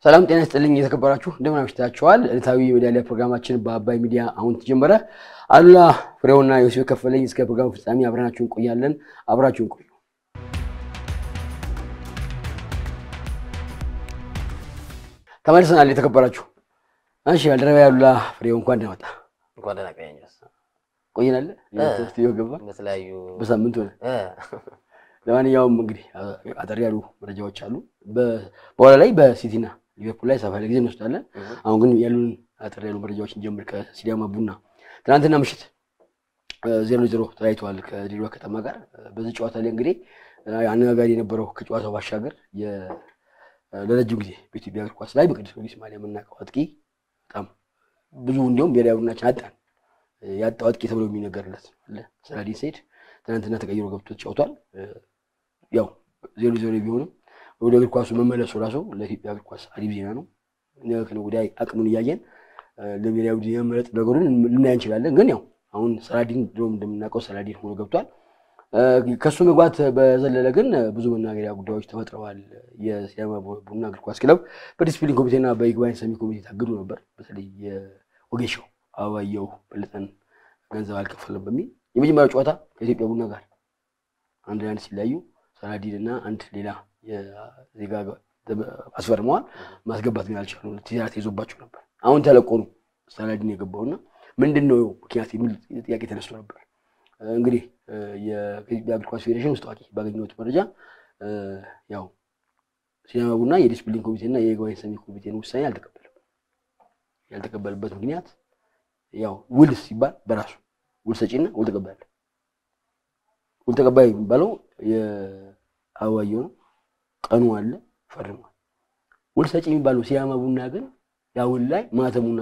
ሰላም ጤና ይስጥልኝ የተከበራችሁ እንደምን አምሽታችኋል። ዕለታዊ ሜዳሊያ ፕሮግራማችን በአባይ ሚዲያ አሁን ተጀመረ። አሉላ ፍሬውና ዮሴፍ ከፈለኝ እስከ ፕሮግራሙ ፍጻሜ አብረናችሁ እንቆያለን። አብራችሁን ቆዩ። ተመልሰናል። የተከበራችሁ እሺ፣ ባልደረባ አሉላ ፍሬው እንኳን ደህና መጣ። እንኳን ደህና ቆየኝ። ቆይናለ ስቱዲዮ ገባ በተለያዩ በሳምንት ሆነ። ለማንኛውም እንግዲህ አጠር ያሉ መረጃዎች አሉ። በኋላ ላይ በሲቲና ሊቨርፑል ላይ ሰፋ ያለ ጊዜ እንወስዳለን። አሁን ግን ያሉን አጠር ያሉ መረጃዎች እንጀምር። ከሲዳማ ቡና ትናንትና ምሽት ዜሮ ዜሮ ተለያይተዋል ከድሬዳዋ ከተማ ጋር። በዚህ ጨዋታ ላይ እንግዲህ አነጋጋሪ የነበረው ከጨዋታው ባሻገር ለረጅም ጊዜ በኢትዮጵያ እግር ኳስ ላይ በቅዱስ ጊዮርጊስ ማሊያ የምናውቀው አጥቂ በጣም ብዙ እንዲሁም ብሔራዊ ቡድናችን አጣን ያጣው አጥቂ ተብሎ የሚነገርለት ሰላዲን ሰይድ ትናንትና ተቀይሮ ገብቶ ተጫውቷል። ያው ዜሮ ዜሮ ቢሆንም ወደ እግር ኳሱ መመለሱ ራሱ ለኢትዮጵያ እግር ኳስ አሪፍ ዜና ነው። ከነገ ወዲያ አቅሙን እያየን ለብሔራዊ ቡድን የመምረጥ ነገሩን ልናይ እንችላለን። ግን ያው አሁን ሰላዲን ድሮም እንደምናውቀው ሰላዲን ሆኖ ገብቷል። ከእሱ መግባት በዘለለ ግን ብዙ መናገሪያ ጉዳዮች ተፈጥረዋል። የሲዳማ ቡና እግር ኳስ ክለብ በዲስፕሊን ኮሚቴና በይግባኝ ሰሚ ኮሚቴ ታግዶ ነበር። በተለይ የወጌሻው አበባየሁ በለጠን ገንዘብ አልከፈለም በሚል የመጀመሪያው ጨዋታ ከኢትዮጵያ ቡና ጋር አንድ ለአንድ ሲለያዩ ሰላዲን እና አንድ ሌላ ዜጋ አስፈርመዋል። ማስገባት ግን አልቻሉ። ቲራ ተይዞባቸው ነበር። አሁን ተለቆ ነው ሰላዲን የገባውና ምንድን ነው ምክንያት የሚል ጥያቄ ተነስቶ ነበር። እንግዲህ የኢትዮጵያ እግር ኳስ ፌዴሬሽን ውስጥ ታዋቂ ባገኘሁት መረጃ ያው ሲዳማ ቡና የዲስፕሊን ኮሚቴና የይግባኝ ሰሚ ኮሚቴን ውሳኔ አልተቀበለም። ያልተቀበልበት ምክንያት ያው ውል ሲባል በራሱ ውል ሰጪና ውል ተቀባይ አለ። ውል ተቀባይ የሚባለው የአበባየሁ ነው። ቀኑ አለ፣ ፈርሟል። ውል ሰጪ የሚባለው ሲዳማ ቡና ግን ያ ውል ላይ ማተሙና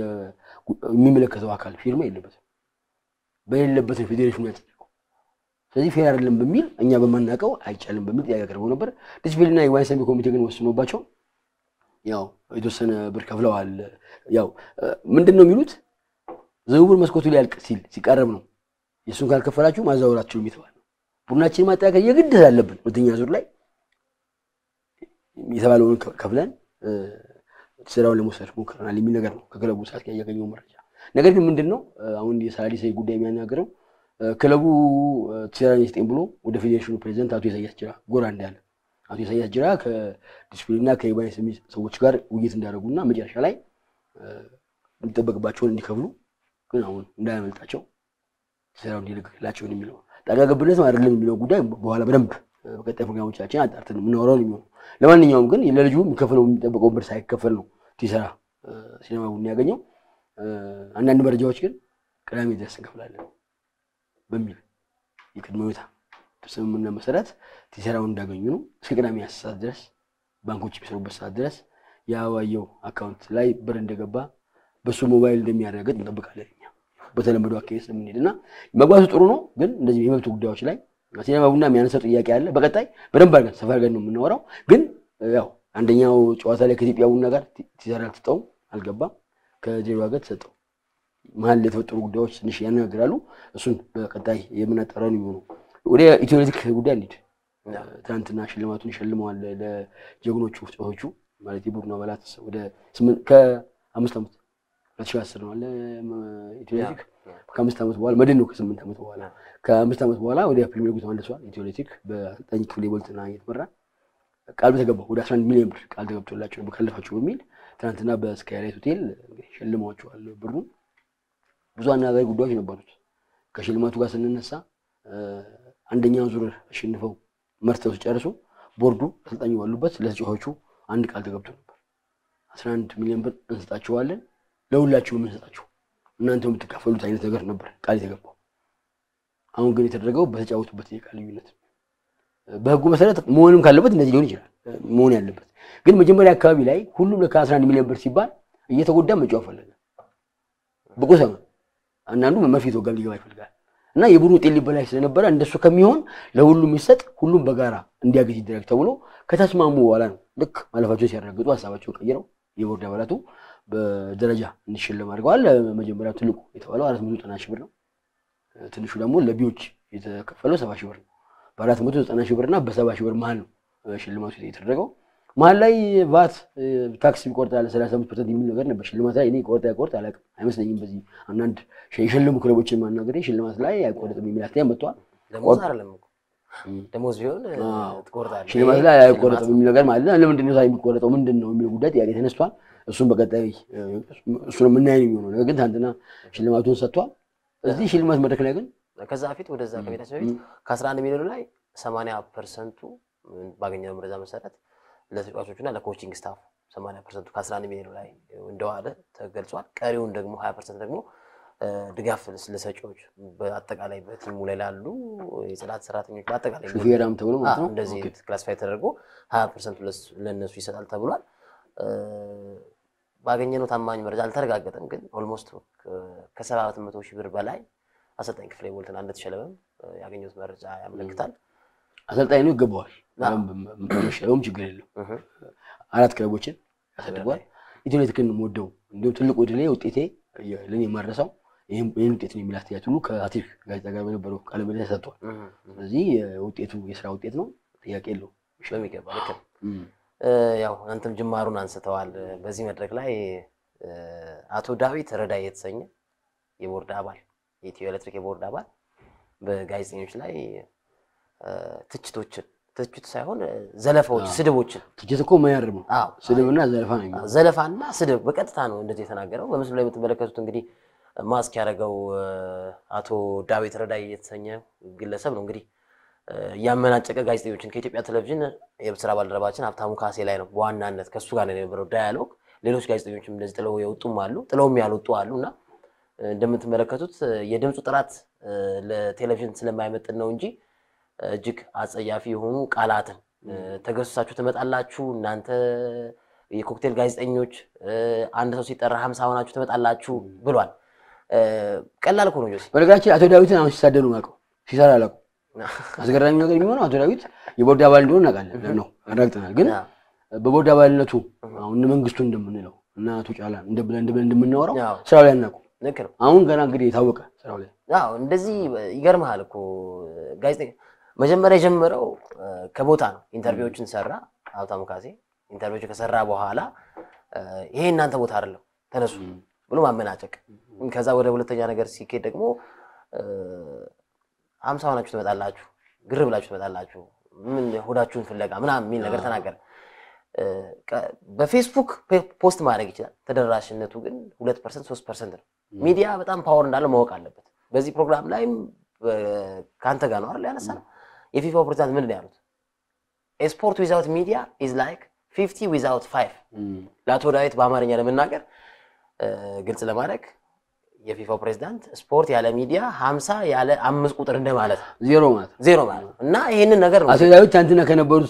የሚመለከተው አካል ፊርማ የለበትም። በሌለበት ነው ፌዴሬሽኑ ያጸደቀው። ስለዚህ ፌር አይደለም በሚል እኛ በማናውቀው አይቻልም በሚል ጥያቄ አቅርበው ነበር። ዲስፕሊንና የይግባኝ ሰሚ ኮሚቴ ግን ወስኖባቸው ያው የተወሰነ ብር ከፍለዋል። ያው ምንድን ነው የሚሉት ዝውውር መስኮቱ ሊያልቅ ሲል ሲቃረብ ነው የእሱን ካልከፈላችሁ ማዛወራችሁ የሚተባል ነው። ቡድናችን ማጠናከር የግድ አለብን። ሁለተኛ ዙር ላይ የተባለውን ከፍለን ስራውን ለመውሰድ ሞክረናል የሚል ነገር ነው ከክለቡ ሰዓት ያገኘው መረጃ። ነገር ግን ምንድን ነው አሁን የሰላዲን ሰይድ ጉዳይ የሚያናገረው ክለቡ ቲራን ስጤን ብሎ ወደ ፌዴሬሽኑ ፕሬዚደንት አቶ ኢሳያስ ጅራ ጎራ እንዳለ አቶ ኢሳያስ ጅራ ከዲስፕሊንና ከይግባኝ ሰሚ ሰዎች ጋር ውይይት እንዳደረጉና መጨረሻ ላይ የሚጠበቅባቸውን እንዲከፍሉ ግን አሁን እንዳያመልጣቸው ስራው እንዲለቅላቸው የሚለው ጣልቃ ገብነት አይደለም የሚለው ጉዳይ በኋላ በደንብ በቀጣይ ፕሮግራሞቻችን አጣርተን የምናወራው የሚሆነው። ለማንኛውም ግን ለልጁ የሚከፍለው የሚጠበቀውን ብር ሳይከፈል ነው ቲሰራ ሲዳማ ቡና ያገኘው። አንዳንድ መረጃዎች ግን ቅዳሜ ድረስ እንከፍላለን በሚል የቅድመ ሁኔታ ስምምነት መሰረት ቲሰራውን እንዳገኙ ነው። እስከ ቅዳሜ አስር ሰዓት ድረስ ባንኮች የሚሰሩበት ሰዓት ድረስ የአበባየሁ አካውንት ላይ ብር እንደገባ በሱ ሞባይል እንደሚያረጋግጥ እንጠብቃለን። እኛ በተለመደው አካሄድ ስለምንሄድ እና መግባቱ ጥሩ ነው። ግን እንደዚህ የመብት ጉዳዮች ላይ ሲዳማ ቡና የሚያነሳው ጥያቄ አለ። በቀጣይ በደንብ አድርገን ሰፋ አድርገን ነው የምናወራው። ግን ያው አንደኛው ጨዋታ ላይ ከኢትዮጵያ ቡና ጋር ቲሰራ አልተሰጠውም፣ አልገባም። ከድሬዳዋ ጋር ተሰጠው። መሀል የተፈጠሩ ጉዳዮች ትንሽ ያነጋግራሉ። እሱን በቀጣይ የምናጠራው ነው የሚሆነው። ወደ ኢትዮሌቲክ ጉዳይ እንሂድ። ትናንትና ሽልማቱን ሸልመዋል ለጀግኖቹ ተጫዋቾቹ ማለት የቡድኑ አባላት ወደ ከአምስት ዓመት ሁለት ሺህ አስር ነው አለ ኢትዮሌቲክ ከአምስት ዓመት በኋላ መድን ነው ከስምንት ዓመት በኋላ ከአምስት ዓመት በኋላ ወደ ፕሪሚየር ሊጉ ተመልሷል። ኢትዮሌቲክ በአሰልጣኝ ክፍሌ ቦልትና እየተመራ ቃል ተገባ ወደ አስራ አንድ ሚሊዮን ብር ቃል ተገብቶላቸው በከለፋቸው በሚል ትናንትና በስካይላይት ሆቴል ሸልመዋቸዋል ብሩን። ብዙ አነጋጋሪ ጉዳዮች ነበሩት። ከሽልማቱ ጋር ስንነሳ አንደኛውን ዙር አሸንፈው መርተው ሲጨርሱ ቦርዱ አሰልጣኙ ባሉበት ለተጫዋቾቹ አንድ ቃል ተገብቶ ነበር። አስራ አንድ ሚሊዮን ብር እንሰጣችኋለን ለሁላችሁ የምንሰጣችሁ እናንተ የምትካፈሉት አይነት ነገር ነበር ቃል የተገባው። አሁን ግን የተደረገው በተጫወቱበት የቃል ልዩነት በሕጉ መሰረት መሆንም ካለበት እንደዚህ ሊሆን ይችላል መሆን ያለበት ግን መጀመሪያ አካባቢ ላይ ሁሉም ለካ 11 ሚሊዮን ብር ሲባል እየተጎዳ መጫወት ፈለገ። ብቁ ሰው አንዳንዱ መርፌ ተወጋም ሊገባ ይፈልጋል እና የቡድኑ ውጤት ሊበላሽ ስለነበረ እንደሱ ከሚሆን ለሁሉም የሚሰጥ ሁሉም በጋራ እንዲያገዝ ይደረግ ተብሎ ከተስማሙ በኋላ ነው ልክ ማለፋቸውን ሲያረጋግጡ ሀሳባቸውን ቀይረው የቦርድ አባላቱ በደረጃ እንዲሸለም አድርገዋል። መጀመሪያው ትልቁ የተባለው አራት መቶ ዘጠና ሺህ ብር ነው። ትንሹ ደግሞ ለቢዎች የተከፈለው ሰባ ሺህ ብር ነው። በአራት መቶ ዘጠና ሺህ ብር እና በሰባ ሺህ ብር መሀል ነው ሽልማቱ የተደረገው። መሀል ላይ ቫት ታክስ ይቆርጣል ሰላሳ አምስት ፐርሰንት የሚል ነገር ነበር። ሽልማት ላይ እኔ ቆርጥ አይቆርጥ አላውቅም፣ አይመስለኝም። በዚህ አንዳንድ የሸለሙ ክለቦችን ማናገሬ ሽልማት ላይ አይቆረጥም የሚል አስተያየት መጥቷል። ደሞዝ አይደለም እኮ ደሞዝ ቢሆን ትቆርጣለህ። ሽልማት ላይ አይቆረጥም የሚል ነገር ማለት ነው። ለምንድን ነው ታዲያ የሚቆረጠው ምንድን ነው የሚለው ጉዳይ ጥያቄ ተነስቷል። እሱም በቀጣይ እሱን የምናየው ነው የሚሆነው። ነገር ግን ትናንትና ሽልማቱን ሰጥቷል። እዚህ ሽልማት መድረክ ላይ ግን ከዛ በፊት ወደዛ ከቤታችን በፊት ከ11 ሚሊዮኑ ላይ 80 ፐርሰንቱ ባገኘነው መረጃ መሰረት ለተጫዋቾቹና ለኮቺንግ ስታፍ 80 ፐርሰንቱ ከ11 ሚሊዮኑ ላይ እንደዋለ ተገልጿል። ቀሪውን ደግሞ 20 ፐርሰንት ደግሞ ድጋፍ ለሰጪዎች በአጠቃላይ በቲሙ ላይ ላሉ የጽዳት ሰራተኞች በአጠቃላይ ሹፌራም ተብሎ ማለት ነው እንደዚህ ክላሲፋይ ተደርጎ 20 ፐርሰንቱ ለእነሱ ይሰጣል ተብሏል። ባገኘነው ታማኝ መረጃ አልተረጋገጠም፣ ግን ኦልሞስት ከሰባት መቶ ሺህ ብር በላይ አሰልጣኝ ክፍሌ ቦልተና እንደተሸለመም ያገኘሁት መረጃ ያመለክታል። አሰልጣኝ ነው ይገባዋል። መሸለሙም ችግር የለው። አራት ክለቦችን ያሳድጓል። ኢትዮ ኤሌክትሪክን የምወደው እንዲሁም ትልቁ ድሌ ውጤቴ ለእኔ የማረሳው ይህን ውጤት ነው የሚል አስተያየት ሁሉ ከአትሌቲክ ጋዜጣ ጋር በነበረው ቃለ ምልልስ ሰጥቷል። ስለዚህ ውጤቱ የስራ ውጤት ነው፣ ጥያቄ የለው። በሚገባ ልክ ነው። ያው አንተም ጅማሩን አንስተዋል። በዚህ መድረክ ላይ አቶ ዳዊት ረዳይ የተሰኘ የቦርድ አባል የኢትዮ ኤሌክትሪክ የቦርድ አባል በጋዜጠኞች ላይ ትችቶችን ትችት ሳይሆን ዘለፋዎች፣ ስድቦችን ትችት እኮ ማያርም ነው። ስድብና ዘለፋ ነው የሚሆነው። ዘለፋና ስድብ በቀጥታ ነው እንደዚህ የተናገረው። በምስሉ ላይ የምትመለከቱት እንግዲህ ማስክ ያደረገው አቶ ዳዊት ረዳይ የተሰኘ ግለሰብ ነው እንግዲህ እያመናጨቀ ጋዜጠኞችን ከኢትዮጵያ ቴሌቪዥን የስራ ባልደረባችን ሀብታሙ ካሴ ላይ ነው በዋናነት ከእሱ ጋር ነው የነበረው ዳያሎግ። ሌሎች ጋዜጠኞችም እንደዚህ ጥለው የወጡም አሉ፣ ጥለውም ያልወጡ አሉ እና እንደምትመለከቱት የድምፁ ጥራት ለቴሌቪዥን ስለማይመጥን ነው እንጂ እጅግ አጸያፊ የሆኑ ቃላትን ተገሱሳችሁ ትመጣላችሁ እናንተ የኮክቴል ጋዜጠኞች፣ አንድ ሰው ሲጠራ ሀምሳ ሆናችሁ ትመጣላችሁ ብሏል። ቀላል እኮ ነው ጆሲ። በነገራችን አቶ ዳዊትን አሁን ሲሳደዱ ማቀው ሲሰራ አላውቅም። አስገራሚ ነገር የሚሆነው አቶ ዳዊት የቦርድ አባል እንደሆነ እናውቃለን ነው አረጋግጠናል። ግን በቦርድ አባልነቱ አሁን መንግስቱ እንደምንለው እና አቶ ጫላን እንደብለን እንደምናወራው ስራው ላይ አናውቅም። ልክ ነው። አሁን ገና እንግዲህ የታወቀ ስራው ላይ አዎ፣ እንደዚህ ይገርምሃል እኮ ጋዜጠኛ መጀመሪያ የጀመረው ከቦታ ነው። ኢንተርቪዎችን ሰራ ሀብታሙ ካሴ። ኢንተርቪዎችን ከሰራ በኋላ ይሄ እናንተ ቦታ አይደለም ተነሱ ብሎ ማመናጨቅ። ከዛ ወደ ሁለተኛ ነገር ሲኬድ ደግሞ ሀምሳ ሆናችሁ ትመጣላችሁ፣ ግር ብላችሁ ትመጣላችሁ፣ ምን ሆዳችሁን ፍለጋ ምናምን የሚል ነገር ተናገረ። በፌስቡክ ፖስት ማድረግ ይችላል። ተደራሽነቱ ግን ሁለት ፐርሰንት ሶስት ፐርሰንት ነው። ሚዲያ በጣም ፓወር እንዳለው ማወቅ አለበት። በዚህ ፕሮግራም ላይም ከአንተ ጋር ነው አይደል ያነሳ ነው። የፊፋው ፕሬዚዳንት ምንድን ነው ያሉት? ስፖርት ዊዛውት ሚዲያ ኢዝ ላይክ ፊፍቲ ዊዛውት ፋይቭ። ለአቶ ዳዊት በአማርኛ ለመናገር ግልጽ ለማድረግ የፊፋው ፕሬዚዳንት ስፖርት ያለ ሚዲያ ሀምሳ ያለ አምስት ቁጥር እንደማለት ነው። ዜሮ ማለት ነው። ዜሮ ማለት ነው እና ይሄንን ነገር ነው አቶ ዳዊት ትናንትና ከነበሩት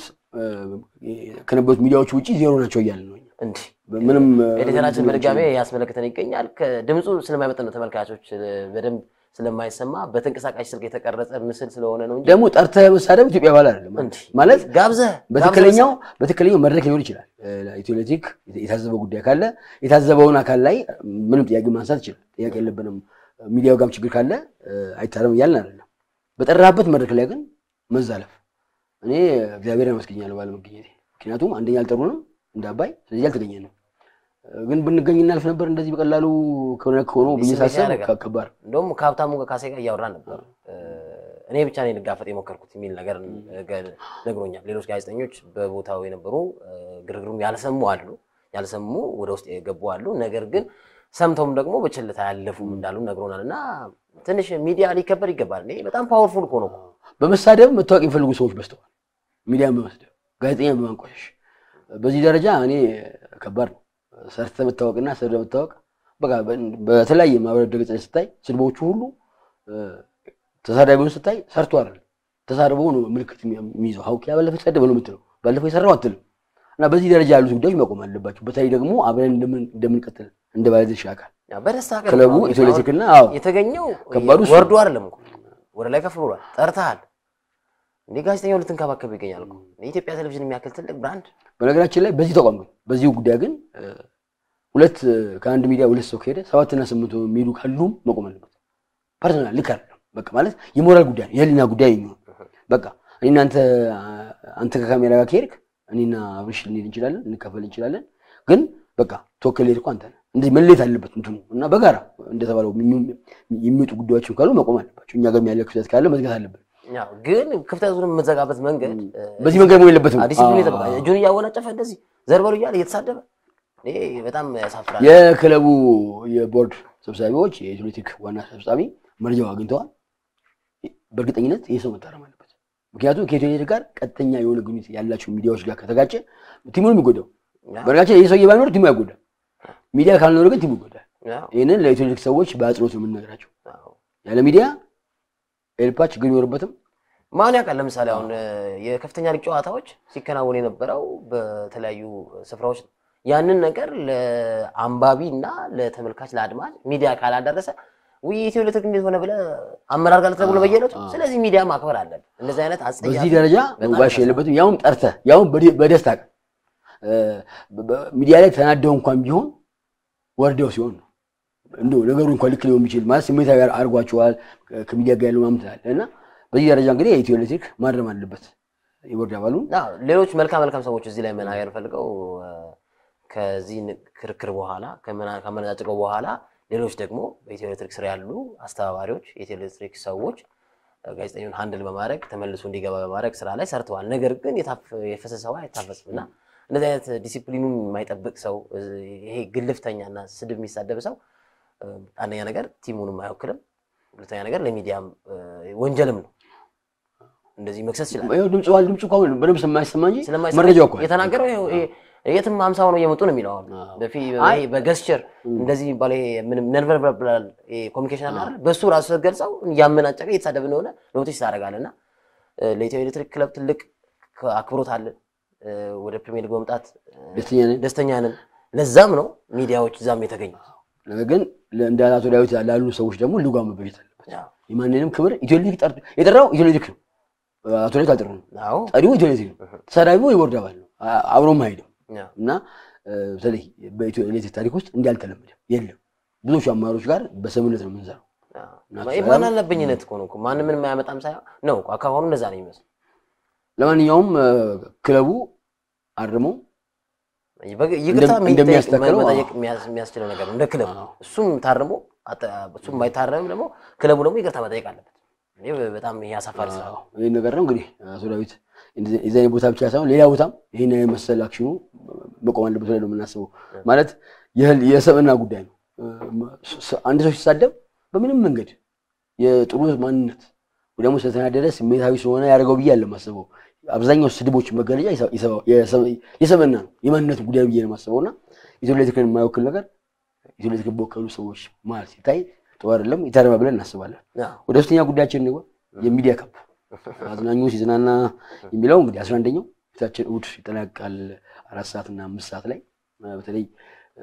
ከነበሩት ሚዲያዎች ውጭ ዜሮ ናቸው እያለ ነው። እንዲህ ምንም ኤዲተራችን በድጋሜ ያስመለክተን ይገኛል። ድምፁ ስለማይመጠን ነው ተመልካቾች በደንብ ስለማይሰማ በተንቀሳቃሽ ስልክ የተቀረጸ ምስል ስለሆነ ነው እንጂ ደግሞ ጠርተህ መሳደብ ኢትዮጵያ ባህል አይደለም እንዲህ ማለት ጋብዘህ በትክክለኛው በትክክለኛው መድረክ ሊሆን ይችላል። ኢትዮ ኤሌክትሪክ የታዘበው ጉዳይ ካለ የታዘበውን አካል ላይ ምንም ጥያቄ ማንሳት ይችላል። ጥያቄ የለብንም። ሚዲያው ጋርም ችግር ካለ አይታረም እያልን አይደለም። በጠራበት መድረክ ላይ ግን መዛለፍ እኔ እግዚአብሔር ያመስገኛለሁ ባለመገኘቴ። ምክንያቱም አንደኛ አልጠሩንም እንደ አባይ፣ ስለዚህ አልተገኘንም። ግን ብንገኝ እናልፍ ነበር። እንደዚህ በቀላሉ ከሆነ ከሆነ ብዬ ሳስብ ከባድ እንደውም ከሀብታሙ ካሴ ጋር እያወራን ነበር። እኔ ብቻ ነኝ ልጋፈጥ የሞከርኩት የሚል ነገር ነግሮኛል። ሌሎች ጋዜጠኞች በቦታው የነበሩ ግርግሩም ያልሰሙ አሉ፣ ያልሰሙ ወደ ውስጥ የገቡ አሉ። ነገር ግን ሰምተውም ደግሞ በችልታ ያለፉም እንዳሉ ነግሮናል። እና ትንሽ ሚዲያ ሊከበር ይገባል። እኔ በጣም ፓወርፉል እኮ ነው። በመሳደብ መታወቅ የሚፈልጉ ሰዎች በዝተዋል። ሚዲያን በመስደብ ጋዜጠኛ በማንቋሸሽ በዚህ ደረጃ እኔ ከባድ ነው። ሰርተ መታወቅና ሰርተ መታወቅ በቃ በተለያየ ማህበራዊ ድረገጽ ላይ ስታይ ስድቦቹ ሁሉ ተሳዳቢውን ስታይ ሰርቶ አይደለም ተሳድበው ነው ምልክት የሚይዘው። ሀውኪ ባለፈው ተሳደበ ነው የምትለው፣ ባለፈው የሰራው አትልም። እና በዚህ ደረጃ ያሉት ጉዳዮች መቆም አለባቸው። በተለይ ደግሞ አብረን እንደምንቀጥል እንደ ባለድርሻ አካል በደስታ ቀን ክለቡ ነው ኢትዮ ኤሌክትሪክና አዎ የተገኘው ከባዱ እሱ ወርዶ አይደለም እኮ ወደ ላይ ከፍ ብሏል። ጠርተሃል እንዴ ጋዜጠኛው ልትንከባከብ ይገኛል እኮ የኢትዮጵያ ቴሌቪዥን የሚያክል ትልቅ ብራንድ በነገራችን ላይ በዚህ ተቋም ግን በዚሁ ጉዳይ ግን ሁለት ከአንድ ሚዲያ ሁለት ሰው ከሄደ ሰባትና ስምንት የሚሄዱ ካሉም መቆም አለበት። ፐርሰናል ልክ አይደለም። በቃ ማለት የሞራል ጉዳይ ነው፣ የህሊና ጉዳይ የሚሆን በቃ እኔ እናንተ አንተ ከካሜራ ጋር ከሄድክ እኔና አብርሽ ልንሄድ እንችላለን፣ እንካፈል እንችላለን። ግን በቃ ተወከል ሄድ እኮ አንተ ነህ። እንደዚህ መለየት አለበት እንትኑ እና በጋራ እንደተባለው የሚወጡ ጉዳዮችን ካሉ መቆም አለባቸው። እኛ ጋር ያለ ክፍተት ካለ መዝጋት አለብን። ያው ግን ክፍተቱን የምትዘጋበት መንገድ በዚህ መንገድ መሆን የለበትም። ዲሲፕሊን የጠበቀ እጁን እያወናጨፈ እንደዚህ ዘርበሉ እያለ እየተሳደበ ይሄ በጣም ያሳፍራል። የክለቡ የቦርድ ሰብሳቢዎች የኤትሌቲክ ዋና ሰብሳቢ መረጃው አግኝተዋል። በእርግጠኝነት ይህ ሰው መታረም አለበት። ምክንያቱም ከኢትዮ ጋር ቀጥተኛ የሆነ ግንኙነት ያላቸው ሚዲያዎች ጋር ከተጋጨ ቲሙን የሚጎዳው በነገራችን ይህ ሰውዬ ባይኖር ቲሙ አይጎዳም። ሚዲያ ካልኖረ ግን ቲሙ ይጎዳል። ያው ይህንን ለኤትሌቲክ ሰዎች በአጽንኦት ነው የምንነግራቸው። ያው ያለ ሚዲያ ኤልፓ ችግር ይኖርበትም ማን ያውቃል? ለምሳሌ አሁን የከፍተኛ ሊግ ጨዋታዎች ሲከናወን የነበረው በተለያዩ ስፍራዎች ነው። ያንን ነገር ለአንባቢ እና ለተመልካች ለአድማጭ ሚዲያ ካላደረሰ ውይ ኢትዮ ኤሌክትሪክ እንዴት ሆነ ብለህ አመራር ጋር ልትደውል በየዕለቱ። ስለዚህ ሚዲያ ማክበር አለብን። እንደዚህ አይነት አስጸያፊ በዚህ ደረጃ በጣም መዋሽ ያሳዝናል። የለበትም። ያውም ጠርተህ ያውም በደ- በደስታ ቀን እ፣ በ- ሚዲያ ላይ ተናደው እንኳን ቢሆን ወርደው ሲሆን ነው እንደው ነገሩ እንኳን ልክ ሊሆን የሚችል ማለት ስሜታዊ አድርጓቸዋል ከሚዲያ ጋር ያለው ማምት አለ እና በዚህ ደረጃ እንግዲህ የኢትዮ ኤሌክትሪክ ማረም አለበት የቦርድ አባሉን አዎ፣ ሌሎች መልካም መልካም ሰዎች እዚህ ላይ መናገር ፈልገው እ፣ ከዚህ ን- ክርክር በኋላ ከመና- ከመነጫጭቀው በኋላ ሌሎች ደግሞ በኢትዮ ኤሌክትሪክ ስር ያሉ አስተባባሪዎች የኢትዮ ኤሌክትሪክ ሰዎች እ፣ ጋዜጠኛውን ሃንድል በማድረግ ተመልሶ እንዲገባ በማድረግ ስራ ላይ ሰርተዋል። ነገር ግን የታፈ- የፈሰሰ ውሃ አይታፈስም እና እንደዚህ አይነት ዲሲፕሊኑን የማይጠብቅ ሰው እ፣ ይሄ ግልፍተኛና ስድብ የሚሳደብ ሰው እ፣ አንደኛ ነገር ቲሙንም አይወክልም፣ ሁለተኛ ነገር ለሚዲያም እ፣ ወንጀልም ነው። እንደዚህ መክሰስ ይችላል። ይኸው ድምፅ ዋል ድምፁ እኮ አሁን በደንብ ስለማይሰማ እንጂ ስለማይሰማ መረጃው እኮ አለ። የተናገረው ይኸው ይሄ የትም ሀምሳ ሆነው እየመጡ ነው የሚለው አሁን አዎ። በፊ አይ- ይሄ በገስቸር እንደዚህ የሚባለው ይሄ ምንም ነርቨርብላል ኮሚኒኬሽን አለ አይደል? በሱ ራሱ ስትገልጸው እያመናጨቀ እየተሳደብ እንደሆነ ኖቲስ ታደርጋለህ። እና እ፣ ለኢትዮ ኤሌክትሪክ ክለብ ትልቅ ከ- አክብሮት አለን። እ፣ ወደ ፕሪሚየር ሊግ በመምጣት እ፣ ደስተኛ ነን። ደስተኛ ነን። ለዛም ነው ሚዲያዎች እዛም የተገኙ ነገር ግን እንደ አቶ ዳዊት ላሉ ሰዎች ደግሞ ልጓም መበጀት አለበት። የማንንም ክብር ኢትዮ ኤሌክትሪክ ጠርቶ የጠራው ኢትዮ ኤሌክትሪክ ነው። አቶ ዳዊት አልጠራም። አዎ ጠሪው ኢትዮ ኤሌክትሪክ ነው። ተሳዳቢው የቦርድ አባል ነው። አ- አብሮም አይሄድም ያው እና እ፣ በተለይ በኢትዮ ኤሌክትሪክ ታሪክ ውስጥ እንዲህ አልተለመደም። የለም ብዙዎቹ አመራሮች ጋር በስምምነት ነው የምንሰራው። ያው ይሄ ማን አለብኝነት እኮ ነው እኮ ማንም ምንም አያመጣም ሳይሆን ነው እኮ አካባቢው እንደዛ ነው የሚመስለው። ለማንኛውም እ፣ ክለቡ አርሞ በግ- ይቅርታ እንደም- እንደሚያስተካክለው መጠየቅ አዎ። የሚያስ- የሚያስችለው ነገር ነው እንደ ክለብ አዎ። እሱም ታርሞ አጠ- እሱም ባይታረምም ደግሞ ክለቡ ደግሞ ይቅርታ መጠየቅ አለበት። ይህ በጣም ይሄ አሳፋሪ ስራ ነው። ይህን ነገር ነው እንግዲህ አቶ ዳዊት እንደዚህ- የዚህ አይነት ቦታ ብቻ ሳይሆን ሌላ ቦታም ይህን አይነት መሰል አክሽኑ መቆም አለበት ብለን ነው የምናስበው። ማለት የህል- የሰብዕና ጉዳይ ነው። ስ- አንድ ሰው ሲሳደብ በምንም መንገድ የጥሩ ማንነት ወይ ደግሞ ስለተናደደ ስሜታዊ ስለሆነ ያደርገው ብዬ አለ ማስበው። አብዛኛው ስድቦች መገለጫ የሰ- የሰብ- የሰብ- የሰብዕና ነው የማንነት ጉዳይ ብዬ ነው የማስበው እና ኢትዮ ኤሌክትሪክን የማይወክል ነገር ኢትዮ ኤሌክትሪክ በወከሉ ሰዎች ማለት ሲታይ ጥሩ አይደለም፣ ይታረማ ብለን እናስባለን። አዎ። ወደ ሶስተኛ ጉዳያችን እንግባ። የሚዲያ ካምፕ አዝናኙ ሲዝናና የሚለው እንግዲህ አስራ አንደኛው ፊታችን እሑድ ይጠናቀቃል አራት ሰዓት እና አምስት ሰዓት ላይ እ፣ በተለይ እ፣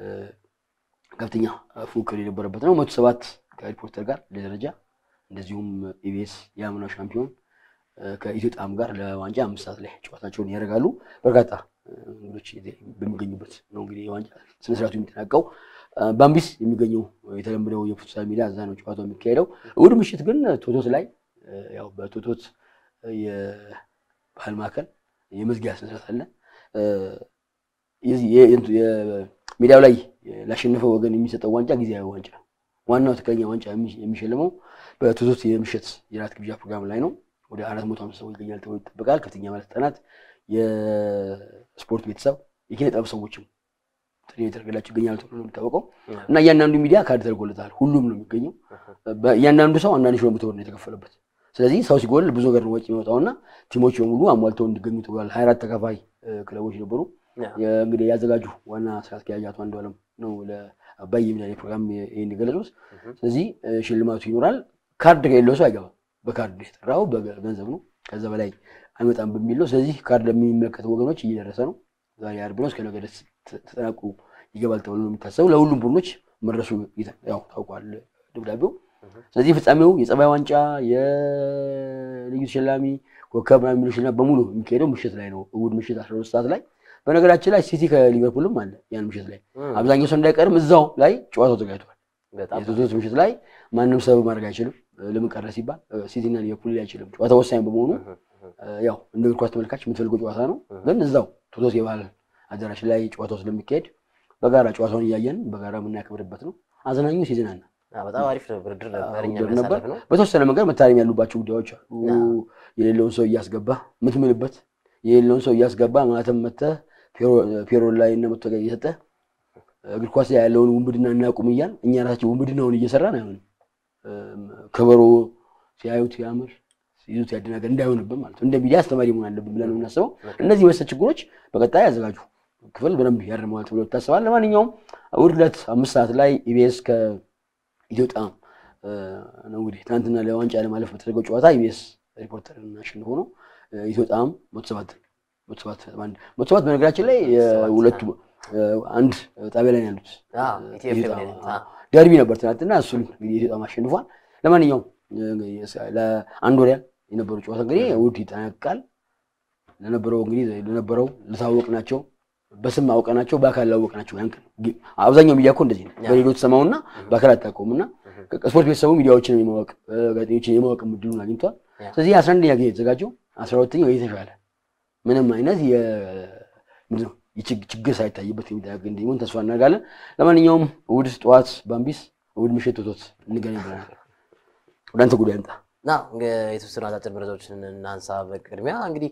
ከፍተኛ ፉክክር የነበረበት ነው። መቶ ሰባት ከሪፖርተር ጋር ለደረጃ እንደዚሁም ኢቢኤስ የአምናው ሻምፒዮን እ፣ ከኢትዮ ጣዕም ጋር ለዋንጫ አምስት ሰዓት ላይ ጨዋታቸውን ያደርጋሉ። በርካታ እ፣ እንግዶች በሚገኙበት ነው እንግዲህ የዋንጫ ስነስርዓቱ የሚጠናቀው። እ፣ ባምቢስ የሚገኘው የተለመደው የፉትሳል ሜዳ እዛ ነው ጨዋታው የሚካሄደው። እሑድ ምሽት ግን ቶቶት ላይ እ፣ ያው በቶቶት የባህል ማዕከል የመዝጊያ ስነስርዓት አለ። እ፣ የዚህ የ- የእንቱ- የሜዳው ላይ ላሸነፈው ወገን የሚሰጠው ዋንጫ ጊዜያዊ ዋንጫ ነው። ዋናው ትክክለኛ ዋንጫ የሚ- የሚሸልመው በቶቶት የምሽት የራት ግብዣ ፕሮግራም ላይ ነው። ወደ አራት መቶ ሃምሳ ሰው ይገኛል ተብሎ ይጠበቃል። ከፍተኛ ባለስልጣናት፣ የስፖርት ቤተሰብ፣ የኪነ ጥበብ ሰዎችም ጥሪ የተደረገላቸው ይገኛሉ ተብሎ ነው የሚታወቀው እና እያንዳንዱ ሚዲያ ካርድ ተደርጎለታል። ሁሉም ነው የሚገኘው። እያንዳንዱ ሰው አንዳንድ ሺህ ብር ነው የተከፈለበት። ስለዚህ ሰው ሲጎል ብዙ ነገር ነው ወጪ የሚወጣውና ቲሞች በሙሉ አሟልተው እንዲገኙ ተብሏል። ሀያ አራት ተከፋይ እ፣ ክለቦች ነበሩ። ያው የ- እንግዲህ ያዘጋጁ ዋና ስራ አስኪያጅ አቶ አንዱዓለም ነው ለአባይ የሚዲያ ፕሮግራም ይህን የገለጹት። ስለዚህ እ፣ ሽልማቱ ይኖራል። ካርድ ከሌለው ሰው አይገባም። በካርድ ነው የጠራው፣ በገንዘብ ነው፣ ከዛ በላይ አይመጣም በሚል ነው። ስለዚህ ካርድ ለሚመለከቱ ወገኖች እየደረሰ ነው። ዛሬ ዓርብ ነው፣ እስከ ነገ ድረስ ተ- ተጠናቅቆ ይገባል ተብሎ ነው የሚታሰበው። ለሁሉም ቡድኖች መድረሱ ይተ- ያው ታውቋል ደብዳቤው። ስለዚህ ፍጻሜው የጸባይ ዋንጫ፣ የልዩ ተሸላሚ ኮከብ ምናምን የሚሉ ሽልማት በሙሉ የሚካሄደው ምሽት ላይ ነው፣ እሑድ ምሽት 12 ሰዓት ላይ። በነገራችን ላይ ሲቲ ከሊቨርፑልም አለ ያን ምሽት ላይ እም፣ አብዛኛው ሰው እንዳይቀርም እዛው ላይ ጨዋታው ተዘጋጅቷል። በጣም የቶቶት ምሽት ላይ ማንም ሰበብ ማድረግ አይችልም። ለምን ቀረ ሲባል ሲቲና ሊቨርፑል ላይ አይችልም። ጨዋታው ወሳኝ በመሆኑ ያው እንደ እግር ኳስ ተመልካች የምትፈልገው ጨዋታ ነው። ግን እዛው ቶቶስ የባህል አዳራሽ ላይ ጨዋታው ስለሚካሄድ በጋራ ጨዋታውን እያየን በጋራ የምናከብርበት ነው። አዝናኙ ሲዝናና በጣም አሪፍ ውድድር ነበር። እኛ ውድድር ነበር። ያሳለፍነው በተወሰነ መንገድ መታረም ያሉባቸው ጉዳዮች አሉ። የሌለውን ሰው እያስገባ የምትምልበት የሌለውን ሰው እያስገባ ማለትም መተህ ፔሮል ላይ እና መቶ እየሰጠ እግር ኳስ ላይ ያለውን ውንብድና እናቁም እያል እኛ ራሳችን ውንብድናውን እየሰራን አይሆንም። ከበሮ ሲያዩት ያምር ሲይዙት ያደናገር እንዳይሆንብን ማለት ነው። እንደ ሚዲያ አስተማሪ መሆን አለብን ብለን ነው የምናስበው። እነዚህ መሰል ችግሮች በቀጣይ ያዘጋጁ ክፍል በደንብ ያርመዋል ተብሎ ይታሰባል። ለማንኛውም እሑድ ዕለት አምስት ሰዓት ላይ ኢቢኤስ ከኢትዮጵያ ነው እንግዲህ ትናንትና ለዋንጫ ለማለፍ በተደረገው ጨዋታ ኢቢኤስ ሪፖርተርን አሸንፎ ነው ኢትዮጵያም መቶ ሰባት መቶ ሰባት አንድ መቶ ሰባት በነገራችን ላይ ሁለቱ አንድ ጣቢያ ላይ ነው ያሉት። ደርቢ ነበር ትናንትና፣ እሱን እንግዲህ ኢትዮጵያም አሸንፏል። ለማንኛውም ለአንድ ወር ያህል የነበረው ጨዋታ እንግዲህ እሑድ ይጠናቀቃል። ለነበረው እንግዲህ ለነበረው ልታወቅናቸው በስም አውቀናቸው በአካል ላወቅናቸው ያን አብዛኛው ሚዲያ እኮ እንደዚህ ነው። በሬዲዮ ተሰማውና በአካል አታውቀውም እና ስፖርት ቤተሰቡ ሚዲያዎችን የማወቅ ጋዜጠኞችን የማወቅ እድሉን አግኝቷል። ስለዚህ አስራ አንደኛ ጊዜ የተዘጋጀው አስራ ሁለተኛው የተሻለ ምንም አይነት ችግር ሳይታይበት የሚደረግ እንዲሆን ተስፋ እናደርጋለን። ለማንኛውም እሑድ ጠዋት ባምቢስ፣ እሑድ ምሽት ቶቶት እንገናኝ ብለናል። ወደ አንተ ጉዳይ አንጣ ና የተወሰኑ አጫጭር መረጃዎችን እናንሳ። በቅድሚያ እንግዲህ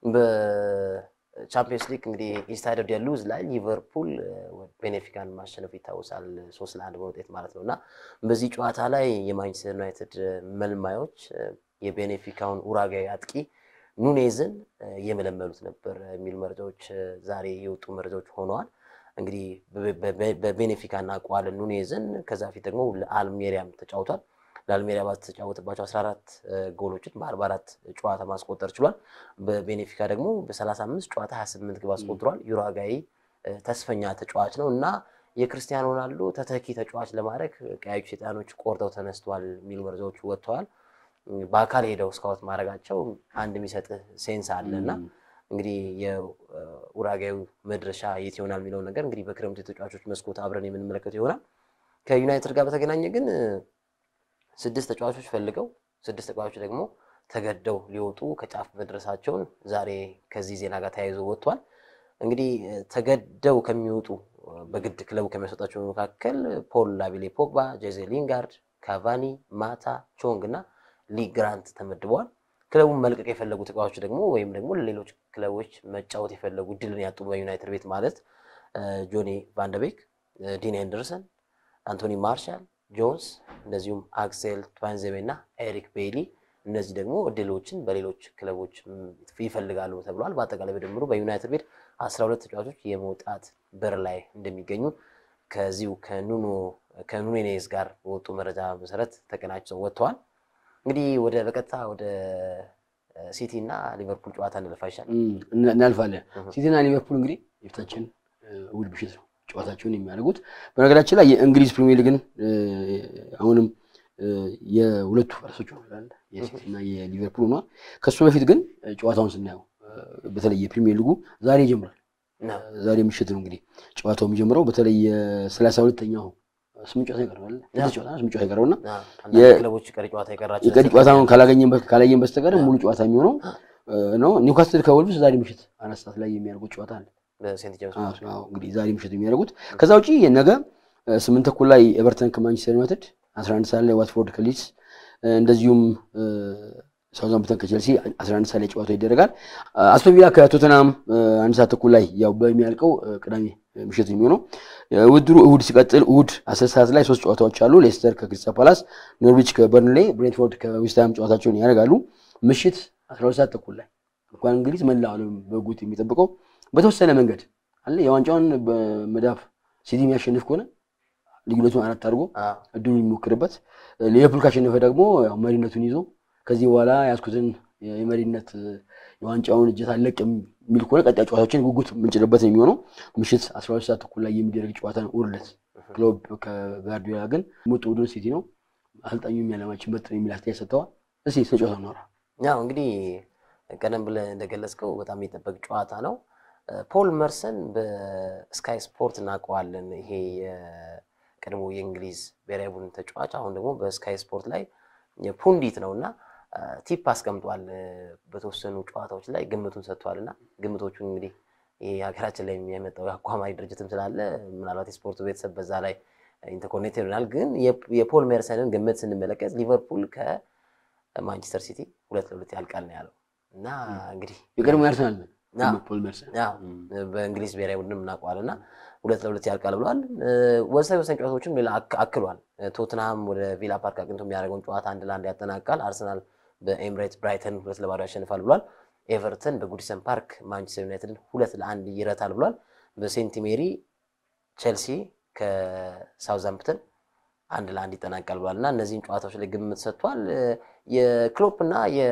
በቻምፒየንስ ሊግ እንግዲህ ኢስታዲዮ ደ ሉዝ ላይ ሊቨርፑል ቤኔፊካን ማሸነፉ ይታወሳል። ሶስት ለአንድ በውጤት ማለት ነው እና በዚህ ጨዋታ ላይ የማንቸስተር ዩናይትድ መልማዮች የቤኔፊካውን ኡራጋዊ አጥቂ ኑኔዝን እየመለመሉት ነበር የሚሉ መረጃዎች ዛሬ የወጡ መረጃዎች ሆነዋል። እንግዲህ በቤኔፊካ እናውቀዋለን ኑኔዝን። ከዛ ፊት ደግሞ ለአልሜሪያም ተጫውቷል። ለአልሜሪያ ባተጫወተባቸው 14 ጎሎችን በ44 ጨዋታ ማስቆጠር ችሏል። በቤኔፊካ ደግሞ በ35 ጨዋታ 28 ግብ አስቆጥሯል። ዩራጋይ ተስፈኛ ተጫዋች ነው እና የክርስቲያኖ ሮናልዶ ተተኪ ተጫዋች ለማድረግ ቀያዩ ሰይጣኖች ቆርጠው ተነስተዋል የሚሉ መረጃዎች ወጥተዋል። በአካል ሄደው ስካውት ማድረጋቸው አንድ የሚሰጥህ ሴንስ አለ እና እንግዲህ የኡራጋዩ መድረሻ የት ይሆናል የሚለውን ነገር እንግዲህ በክረምቱ የተጫዋቾች መስኮት አብረን የምንመለከተው ይሆናል። ከዩናይትድ ጋር በተገናኘ ግን ስድስት ተጫዋቾች ፈልገው ስድስት ተጫዋቾች ደግሞ ተገደው ሊወጡ ከጫፍ መድረሳቸውን ዛሬ ከዚህ ዜና ጋር ተያይዞ ወጥቷል። እንግዲህ ተገደው ከሚወጡ በግድ ክለቡ ከሚያስወጣቸው መካከል ፖል ላቪሌ ፖግባ፣ ጄዜ ሊንጋርድ፣ ካቫኒ፣ ማታ፣ ቾንግ እና ሊ ግራንት ተመድበዋል። ክለቡን መልቀቅ የፈለጉ ተጫዋቾች ደግሞ ወይም ደግሞ ለሌሎች ክለቦች መጫወት የፈለጉ ድልን ያጡ በዩናይትድ ቤት ማለት ጆኒ ቫንደቤክ፣ ዲን ኤንደርሰን፣ አንቶኒ ማርሻል፣ ጆንስ እንደዚሁም አክሴል ትዋንዜቤ እና ኤሪክ ቤይሊ እነዚህ ደግሞ እድሎችን በሌሎች ክለቦች ይፈልጋሉ ተብሏል። በአጠቃላይ በድምሩ በዩናይትድ ቤት አስራ ሁለት ተጫዋቾች የመውጣት በር ላይ እንደሚገኙ ከዚሁ ከኑኖ ከኑኔኔዝ ጋር በወጡ መረጃ መሰረት ተቀናጅተው ወጥተዋል። እንግዲህ ወደ በቀጥታ ወደ ሲቲ እና ሊቨርፑል ጨዋታ እንለፋ ይሻል እናልፋለን። ሲቲና ሊቨርፑል እንግዲህ የፊታችን እሑድ ምሽት ነው ጨዋታቸውን የሚያደርጉት። በነገራችን ላይ የእንግሊዝ ፕሪሚየር ሊግን አሁንም የሁለቱ ፈረሶች ነው የሲቲ እና የሊቨርፑል ሆኗል። ከሱ በፊት ግን ጨዋታውን ስናየው በተለይ የፕሪሚየር ሊጉ ዛሬ ይጀምራል። ዛሬ ምሽት ነው እንግዲህ ጨዋታው የሚጀምረው። በተለይ የሰላሳ ሁለተኛው ስምንት ጨዋታ ይቀረዋል። ስምንት ጨዋታ ይቀረውና ክለቦች ቀሪ ጨዋታ የቀራቸው የቀሪ ጨዋታውን ካላየን በስተቀር ሙሉ ጨዋታ የሚሆነው ነው። ኒውካስትል ከወልቭስ ዛሬ ምሽት አራት ሰዓት ላይ የሚያደርጉት ጨዋታ አለ። በሴንት ጄምስ እንግዲህ ዛሬ ምሽት የሚያደርጉት ከዛ ውጪ ነገ ስምንት ተኩል ላይ ኤቨርተን ከማንቸስተር ዩናይትድ፣ አስራ አንድ ሰዓት ላይ ዋትፎርድ ከሊድስ እንደዚሁም ሳውዛምፕተን ከቼልሲ 11 ሰዓት ላይ ጨዋታው ይደረጋል። አስቶን ቪላ ከቶተናም አንድ ሰዓት ተኩል ላይ ያው በሚያልቀው ቅዳሜ ምሽት የሚሆነው ውድድሩ እሁድ ሲቀጥል እሁድ አስር ሰዓት ላይ ሶስት ጨዋታዎች አሉ። ሌስተር ከክሪስታል ፓላስ፣ ኖርዊች ከበርንሌ፣ ብሬንትፎርድ ከዌስትሃም ጨዋታቸውን ያደርጋሉ። ምሽት 12 ሰዓት ተኩል ላይ እንኳን እንግሊዝ መላው ዓለም በጉት የሚጠብቀው በተወሰነ መንገድ አለ የዋንጫውን በመዳፍ ሲቲ የሚያሸንፍ ከሆነ ልዩነቱን አራት አድርጎ እድሉን የሚሞክርበት ሊቨርፑል ካሸነፈ ደግሞ ያው መሪነቱን ይዞ ከዚህ በኋላ ያዝኩትን የመሪነት የዋንጫውን እጀት አለቅ የሚል ከሆነ ቀጣይ ጨዋታዎችን ጉጉት የምንጭልበት ነው የሚሆነው። ምሽት 12 ሰዓት ተኩል ላይ የሚደረግ ጨዋታ ነው። ውርለት ክሎብ ከጋርዲዮላ ግን ምርጡ ቡድን ሲቲ ነው። አሰልጣኙ የሚያለማችን ምርጥ የሚል አስተያየት ሰጥተዋል። እስኪ ስለ ጨዋታው እናውራ። ያው እንግዲህ ቀደም ብለህ እንደገለጽከው በጣም የሚጠበቅ ጨዋታ ነው። ፖል መርሰን በስካይ ስፖርት እናውቀዋለን። ይሄ የቀድሞ የእንግሊዝ ብሔራዊ ቡድን ተጫዋች አሁን ደግሞ በስካይ ስፖርት ላይ ፑንዲት ነው እና ቲፕ አስቀምጧል። በተወሰኑ ጨዋታዎች ላይ ግምቱን ሰጥቷል እና ግምቶቹን እንግዲህ ይህ ሀገራችን ላይ የመጣው የአቋማሪ ድርጅትም ስላለ ምናልባት የስፖርቱ ቤተሰብ በዛ ላይ ኢንተርኮኔክት ይሆናል። ግን የፖል ሜርሰንን ግምት ስንመለከት ሊቨርፑል ከማንቸስተር ሲቲ ሁለት ለሁለት ያልቃል ነው ያለው እና እንግዲህ የቀድሞ ያርሰናል ፖል ሜርሰን በእንግሊዝ ብሔራዊ ቡድን እናውቀዋል እና ሁለት ለሁለት ያልቃል ብለዋል። ወሳኝ ወሳኝ ጨዋታዎችም ሌላ አክሏል። ቶትንሃም ወደ ቪላ ፓርክ አቅንቶ የሚያደርገውን ጨዋታ አንድ ለአንድ ያጠናቃል። አርሰናል በኤምሬት ብራይተን ሁለት ለባዶ ያሸንፋል ብሏል። ኤቨርተን በጉዲሰን ፓርክ ማንቸስተር ዩናይትድን ሁለት ለአንድ ይረታል ብሏል። በሴንት ሜሪ ቼልሲ ከሳውዛምፕተን አንድ ለአንድ ይጠናቃል ብሏል እና እነዚህን ጨዋታዎች ላይ ግምት ሰጥቷል። የክሎፕ እና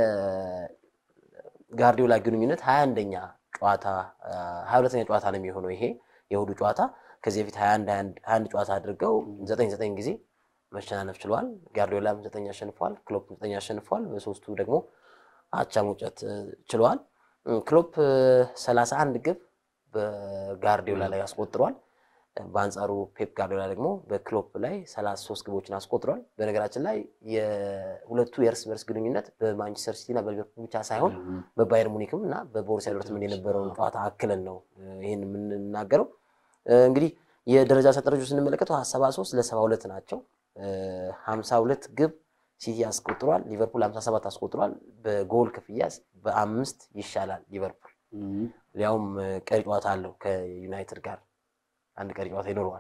የጋርዲዮላ ግንኙነት ሀያ አንደኛ ጨዋታ ሀያ ሁለተኛ ጨዋታ ነው የሚሆነው ይሄ የእሁዱ ጨዋታ። ከዚህ በፊት ሀያ አንድ ጨዋታ አድርገው ዘጠኝ ዘጠኝ ጊዜ መሸናነፍ ችለዋል። ጋርዲዮላም ዘጠኝ አሸንፏል፣ ክሎፕ ዘጠኝ አሸንፏል። በሶስቱ ደግሞ አቻ መውጨት ችለዋል። ክሎፕ ሰላሳ አንድ ግብ በጋርዲዮላ ላይ አስቆጥሯል። በአንጻሩ ፔፕ ጋርዲዮላ ደግሞ በክሎፕ ላይ ሰላሳ ሶስት ግቦችን አስቆጥሯል። በነገራችን ላይ የሁለቱ የእርስ በርስ ግንኙነት በማንቸስተር ሲቲ እና በሊቨርፑል ብቻ ሳይሆን በባየር ሙኒክም እና በቦሩሲያ ዶርትመንድ የነበረውን ጨዋታ አክለን ነው ይህን የምንናገረው። እንግዲህ የደረጃ ሰንጠረዡ ስንመለከተው ሰባ ሶስት ለሰባ ሁለት ናቸው። ሀምሳ ሁለት ግብ ሲቲ አስቆጥሯል። ሊቨርፑል ሀምሳ ሰባት አስቆጥሯል። በጎል ክፍያ በአምስት ይሻላል ሊቨርፑል። ሊያውም ቀሪ ጨዋታ አለው ከዩናይትድ ጋር አንድ ቀሪ ጨዋታ ይኖረዋል።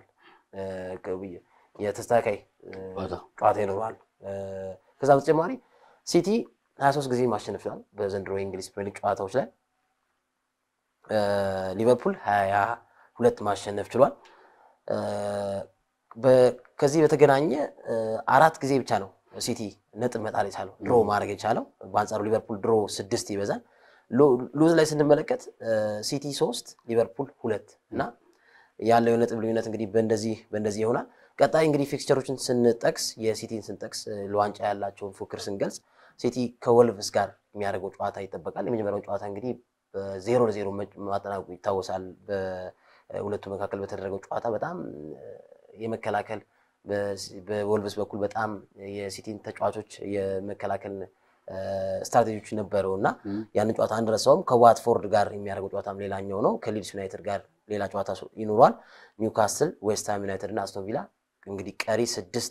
የተስተካካይ ጨዋታ ይኖረዋል። ከዛ በተጨማሪ ሲቲ ሀያ ሶስት ጊዜ ማሸነፍ ችሏል በዘንድሮ የእንግሊዝ ፕሪሚየር ሊግ ጨዋታዎች ላይ። ሊቨርፑል ሀያ ሁለት ማሸነፍ ችሏል። ከዚህ በተገናኘ አራት ጊዜ ብቻ ነው ሲቲ ነጥብ መጣል የቻለው ድሮ ማድረግ የቻለው። በአንጻሩ ሊቨርፑል ድሮ ስድስት ይበዛል። ሉዝ ላይ ስንመለከት ሲቲ ሶስት ሊቨርፑል ሁለት እና ያለው የነጥብ ልዩነት እንግዲህ በእንደዚህ በእንደዚህ ይሆናል። ቀጣይ እንግዲህ ፊክስቸሮችን ስንጠቅስ የሲቲን ስንጠቅስ ለዋንጫ ያላቸውን ፉክክር ስንገልጽ ሲቲ ከወልቭስ ጋር የሚያደርገው ጨዋታ ይጠበቃል። የመጀመሪያው ጨዋታ እንግዲህ በዜሮ ለዜሮ ማጠናቀቁ ይታወሳል። በሁለቱ መካከል በተደረገው ጨዋታ በጣም የመከላከል በወልቭስ በኩል በጣም የሲቲን ተጫዋቾች የመከላከል ስትራቴጂዎች ነበረው እና ያንን ጨዋታ አንረሳውም። ከዋትፎርድ ጋር የሚያደርገው ጨዋታም ሌላኛው ነው። ከሊድስ ዩናይትድ ጋር ሌላ ጨዋታ ይኖሯል። ኒውካስል፣ ዌስትሃም ዩናይትድ እና አስቶን ቪላ እንግዲህ ቀሪ ስድስት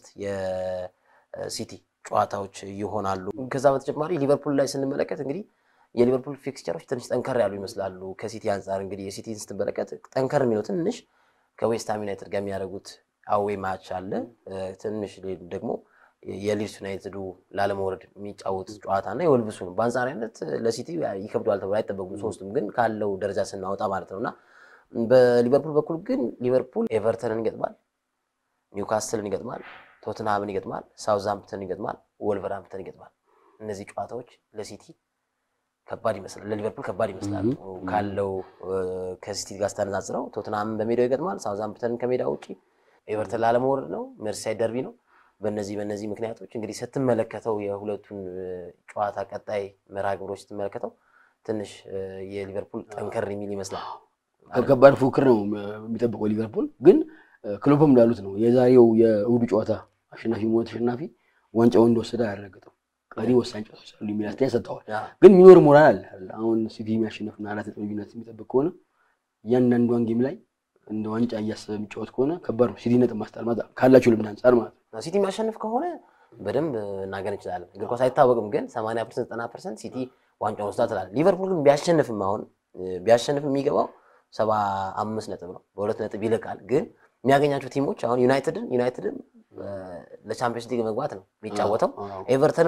የሲቲ ጨዋታዎች ይሆናሉ። ከዛ በተጨማሪ ሊቨርፑል ላይ ስንመለከት እንግዲህ የሊቨርፑል ፊክስቸሮች ትንሽ ጠንከር ያሉ ይመስላሉ ከሲቲ አንጻር። እንግዲህ የሲቲን ስትመለከት ጠንከር የሚለው ትንሽ ከዌስትሃም ዩናይትድ ጋር የሚያደርጉት አዌ ማች አለ። ትንሽ ደግሞ የሊድስ ዩናይትዱ ላለመውረድ የሚጫወት ጨዋታ እና የወልብሱ ነው። በአንጻራዊነት ለሲቲ ይከብደዋል ተብሎ አይጠበቁም። ሶስቱም ግን ካለው ደረጃ ስናወጣ ማለት ነው እና በሊቨርፑል በኩል ግን ሊቨርፑል ኤቨርተንን ይገጥማል፣ ኒውካስትልን ይገጥማል፣ ቶትንሃምን ይገጥማል፣ ሳውዝሃምፕተን ይገጥማል፣ ወልቨርሃምፕተን ይገጥማል። እነዚህ ጨዋታዎች ለሲቲ ከባድ ይመስላል፣ ለሊቨርፑል ከባድ ይመስላል ካለው ከሲቲ ጋር ስታነጻጽረው። ቶትንሃምን በሜዳው ይገጥማል፣ ሳውዝሃምፕተንን ከሜዳ ውጭ፣ ኤቨርተን ላለመውረድ ነው፣ ሜርሲሳይድ ደርቢ ነው። በእነዚህ በእነዚህ ምክንያቶች እንግዲህ ስትመለከተው የሁለቱን ጨዋታ ቀጣይ መርሃ ግብሮች ስትመለከተው ትንሽ የሊቨርፑል ጠንከር የሚል ይመስላል። ከባድ ፉክክር ነው የሚጠብቀው ሊቨርፑል። ግን ክሎፕም እንዳሉት ነው የዛሬው የእሁዱ ጨዋታ አሸናፊ ሆነ ተሸናፊ ዋንጫውን እንደወሰደ አያረጋግጥም። ቀሪ ወሳኝ ጨዋታዎች አሉ የሚል አስተያየት ሰጥተዋል። ግን የሚኖር ሞራል አለ። አሁን ሲቲ የሚያሸንፍና አራት ነጥብ ልዩነት የሚጠብቅ ከሆነ እያንዳንዷን ጌም ላይ እንደ ዋንጫ እያሰበ የሚጫወት ከሆነ ከባድ ነው። ሲቲ ነጥብ ማስጣል ማለት ካላቸው ልምድ አንጻር ማለት ነው። ሲቲ የሚያሸንፍ ከሆነ በደንብ እናገር እንችላለን። እግር ኳስ አይታወቅም፣ ግን ሰማንያ ፐርሰንት ዘጠና ፐርሰንት ሲቲ ዋንጫውን ወስዳ ትላለህ። ሊቨርፑል ግን ቢያሸንፍም አሁን ቢያሸንፍም የሚገባው ሰባ አምስት ነጥብ ነው፣ በሁለት ነጥብ ይልቃል። ግን የሚያገኛቸው ቲሞች አሁን ዩናይትድን ዩናይትድን ለቻምፒዮንስ ሊግ መግባት ነው የሚጫወተው። ኤቨርተንም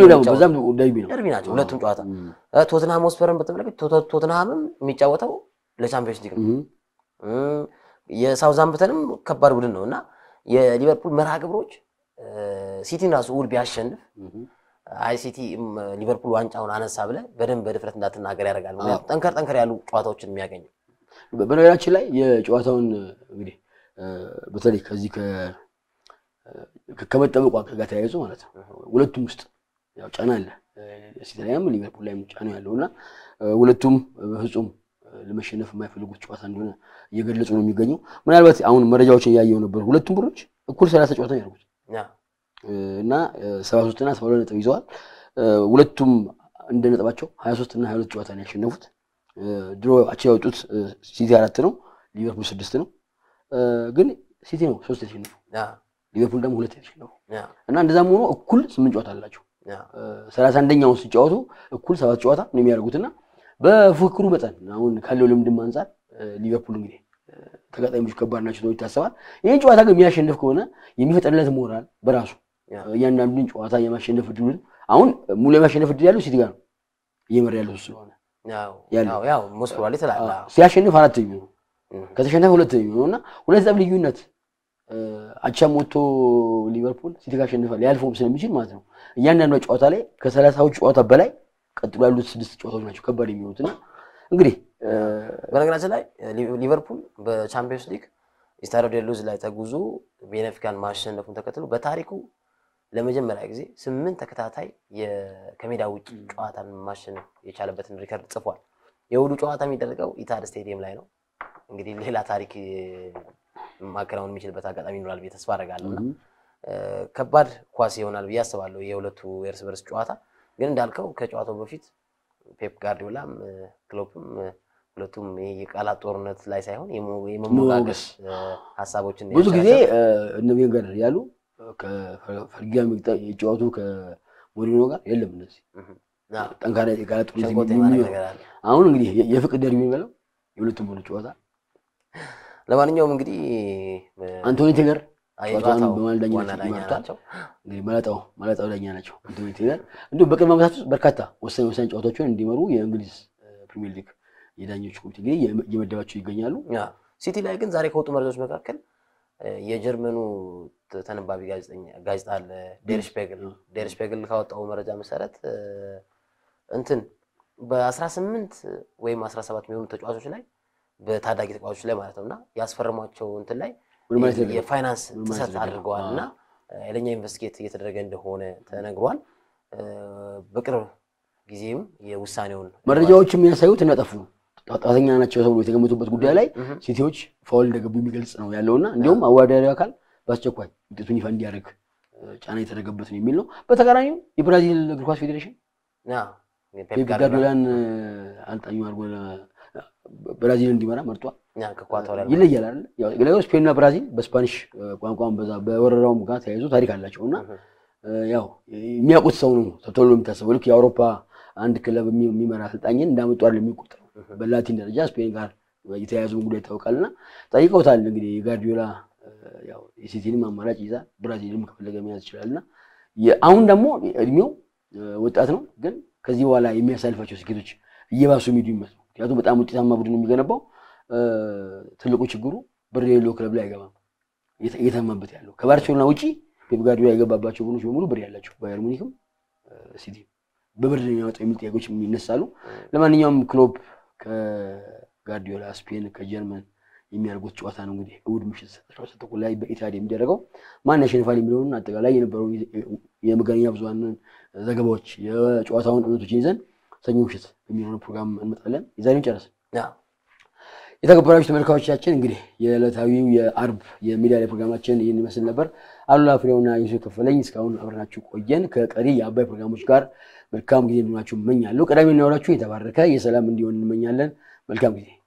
ደርቢ ናቸው ሁለቱም ጨዋታ። ቶትንሃም ሆስፐርን በተመለከት ቶትንሃምም የሚጫወተው ለቻምፒዮንስ ሊግ ነው። የሳውዛምፕተንም ከባድ ቡድን ነው እና የሊቨርፑል መርሃ ግብሮች ሲቲን ራሱ እሑድ ቢያሸንፍ አይ ሲቲ ሊቨርፑል ዋንጫውን አነሳ ብለህ በደንብ በድፍረት እንዳትናገር ያደርጋል። ምክንያቱም ጠንከር ጠንከር ያሉ ጨዋታዎችን የሚያገኘው በነገራችን ላይ የጨዋታውን እንግዲህ በተለይ ከዚህ ከመጠበቁ ጋር ተያይዞ ማለት ነው ሁለቱም ውስጥ ያው ጫና አለ። ሲቲ ላይም ሊቨርፑል ላይም ጫና ያለው እና ሁለቱም በፍጹም ለመሸነፍ የማይፈልጉት ጨዋታ እንደሆነ እየገለጹ ነው የሚገኘው። ምናልባት አሁን መረጃዎችን እያየው ነበር። ሁለቱም ቡድኖች እኩል ሰላሳ ጨዋታ ያደርጉት እና ሰባ ሶስት እና ሰባ ሁለት ነጥብ ይዘዋል። ሁለቱም እንደ ነጥባቸው 23 እና 22 ጨዋታ ነው ያሸነፉት። ድሮ አቻ ያወጡት ሲቲ አራት ነው፣ ሊቨርፑል ስድስት ነው። ግን ሲቲ ነው ሶስት የተሸነፉ፣ ሊቨርፑል ደግሞ ሁለት የተሸነፉ እና እንደዛም ሆኖ እኩል ስምንት ጨዋታ አላቸው። ሰላሳ አንደኛውን ሲጫወቱ እኩል ሰባት ጨዋታ ነው የሚያደርጉትና በፉክክሩ መጠን አሁን ካለው ልምድም አንጻር ሊቨርፑል እንግዲህ ተጋጣሚዎች ከባድ ናቸው ተብሎ ይታሰባል። ይህን ጨዋታ ግን የሚያሸንፍ ከሆነ የሚፈጠርለት ሞራል በራሱ እያንዳንዱን ጨዋታ የማሸነፍ እድሉ አሁን ሙሉ የማሸነፍ እድል ያለው ሲቲ ጋር ነው እየመራ ያለው ስለሆነ ሲያሸንፍ አራተኛ ነው፣ ከተሸነፈ ሁለተኛ ነው እና ሁለት ነጥብ ልዩነት አቻም ወጥቶ ሊቨርፑል ሲቲ ካሸንፋ ሊያልፈውም ስለሚችል ማለት ነው እያንዳንዷ ጨዋታ ላይ ከሰላሳዎቹ ጨዋታ በላይ ቀጥሎ ያሉት ስድስት ጨዋታዎች ናቸው ከባድ የሚሆኑት እና እንግዲህ በነገራችን ላይ ሊቨርፑል በቻምፒዮንስ ሊግ ስታዲዮ ዴ ሉዝ ላይ ተጉዞ ቤኔፊካን ማሸነፉን ተከትሎ በታሪኩ ለመጀመሪያ ጊዜ ስምንት ተከታታይ ከሜዳ ውጭ ጨዋታን ማሸነፍ የቻለበትን ሪከርድ ጽፏል። የእሑዱ ጨዋታ የሚደረገው ኢታድ ስቴዲየም ላይ ነው። እንግዲህ ሌላ ታሪክ ማከናወን የሚችልበት አጋጣሚ ይኖራል ብዬ ተስፋ አደርጋለሁ እና ከባድ ኳስ ይሆናል ብዬ አስባለሁ የሁለቱ የእርስ በርስ ጨዋታ። ግን እንዳልከው ከጨዋታው በፊት ፔፕ ጋርዲዮላም ክሎፕም ሁለቱም የቃላት ጦርነት ላይ ሳይሆን የመሞጋገስ ሀሳቦችን ብዙ ጊዜ እነ ቬንገር ያሉ ከፈልጊያ የጨዋቱ ከሞሪኖ ጋር የለም እነዚህ ጠንካራ የቃላት ጦርነት አሁን እንግዲህ የፍቅር ደርቢ የሚበለው የሁለቱም ቡድን ጨዋታ ለማንኛውም እንግዲህ አንቶኒ ቴገር ጨዋታውን በማለዳኝነት ይመርቷል። እንግዲህ መላጣው መላጣው ዳኛ ናቸው አንቶኒ ቴገር። እንዲሁም በቅርብ ዓመታት ውስጥ በርካታ ወሳኝ ወሳኝ ጨዋታዎችን እንዲመሩ የእንግሊዝ ፕሪሚየር ሊግ የዳኞች ኮሚቴ እንግዲህ እየመደባቸው ይገኛሉ። ሲቲ ላይ ግን ዛሬ ከወጡ መረጃዎች መካከል የጀርመኑ ተነባቢ ጋዜጣ አለ ዴር ሽፔግል ዴር ሽፔግል ካወጣው መረጃ መሰረት እንትን በ18 ወይም 17 የሚሆኑ ተጫዋቾች ላይ በታዳጊ ተጫዋቾች ላይ ማለት ነው እና ያስፈረሟቸው እንትን ላይ የፋይናንስ ጥሰት አድርገዋል እና ኃይለኛ ኢንቨስቲጌት እየተደረገ እንደሆነ ተነግሯል። በቅርብ ጊዜም የውሳኔውን መረጃዎች የሚያሳዩት እናጠፉ ጥፋተኛ ናቸው ተብሎ የተገመቱበት ጉዳይ ላይ ሲቲዎች ፋውል እንደገቡ የሚገልጽ ነው ያለውና እንዲሁም አወዳዳሪ አካል በአስቸኳይ ውጤቱን ይፋ እንዲያደርግ ጫና የተደረገበት ነው የሚል ነው። በተቃራኒው የብራዚል እግር ኳስ ፌዴሬሽን ፔፕ ጋርዲዮላን አልጣኙ አድርጎ ብራዚል እንዲመራ መርጧል። ይለያል አይደል? ያው ስፔንና ብራዚል በስፓኒሽ ቋንቋም በዛ በወረራውም ጋር ተያይዞ ታሪክ አላቸው እና ያው የሚያውቁት ሰው ነው ተብሎ የሚታሰበው ልክ የአውሮፓ አንድ ክለብ የሚመራ አሰልጣኝን እንዳመጡ አይደል የሚቆጠረው። በላቲን ደረጃ ስፔን ጋር የተያያዘውን ጉዳይ ይታወቃልና ጠይቀውታል። እንግዲህ የጋርዲዮላ ያው የሲቲንም አማራጭ ይዛል፣ ብራዚልም ከፈለገ መያዝ ይችላልና አሁን ደግሞ እድሜው ወጣት ነው፣ ግን ከዚህ በኋላ የሚያሳልፋቸው ስኬቶች እየባሱ የሚሄዱ ይመስሉ ምክንያቱም በጣም ውጤታማ ቡድን የሚገነባው ትልቁ ችግሩ ብር የሌለው ክለብ ላይ አይገባም። እየተማበት ያለው ከባርሴሎና ውጪ ፔፕ ጋርዲዮላ የገባባቸው ቡድኖች በሙሉ ብር ያላቸው ባየር ሙኒክም ሲቲ በብር የሚያወጣው የሚል ጥያቄዎች ይነሳሉ። ለማንኛውም ክሎፕ ከጋርዲዮላ ስፔን ከጀርመን የሚያደርጉት ጨዋታ ነው እንግዲህ እሑድ ምሽት አስራ ሁለት ተኩል ላይ በኢታድ የሚደረገው ማን ያሸንፋል የሚለውን አጠቃላይ የነበረውን የመገናኛ ብዙኃንን ዘገባዎች የጨዋታውን እውነቶችን ይዘን ሰኞ ምሽት የሚሆነው ፕሮግራም እንመጣለን። የዛሬውን ጨረስን። የተከበራችሁ ተመልካቾቻችን እንግዲህ የዕለታዊው የአርብ የሚዲያ ላይ ፕሮግራማችን ይህን ይመስል ነበር። አሉላ ፍሬውና ዩሱፍ ከፈለኝ እስካሁን አብረናችሁ ቆየን። ከቀሪ የአባይ ፕሮግራሞች ጋር መልካም ጊዜ እንዲሆናችሁ እመኛለሁ። ቀዳሚ እናወራችሁ የተባረከ የሰላም እንዲሆን እንመኛለን። መልካም ጊዜ